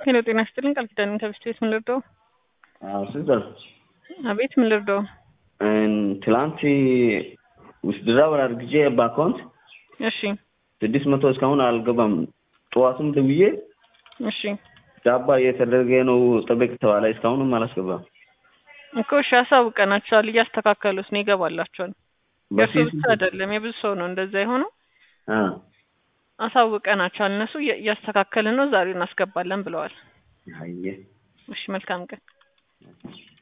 ሄሎ ጤና ይስጥልኝ ቃል ኪዳን ከብስት ቤት ምን ልርዳው? አዎ ስልጣን አቤት ምን ልርዳው? ትላንት ውስድራው አድርግቼ በአካውንት እሺ ስድስት መቶ እስካሁን አልገባም። ጠዋቱም ደውዬ እሺ ዳባ እየተደረገ ነው ጠበቅ ተባለ። እስካሁንም አላስገባም። እኮ እሺ አሳውቀናቸዋል። እያስተካከሉት ነው ይገባላቸዋል። የእርሱ ብቻ አይደለም የብዙ ሰው ነው እንደዛ የሆነው። አ አሳውቀናቸዋል። እነሱ እያ- እያስተካከልን ነው ዛሬ እናስገባለን ብለዋል። አየ እሺ መልካም ቀን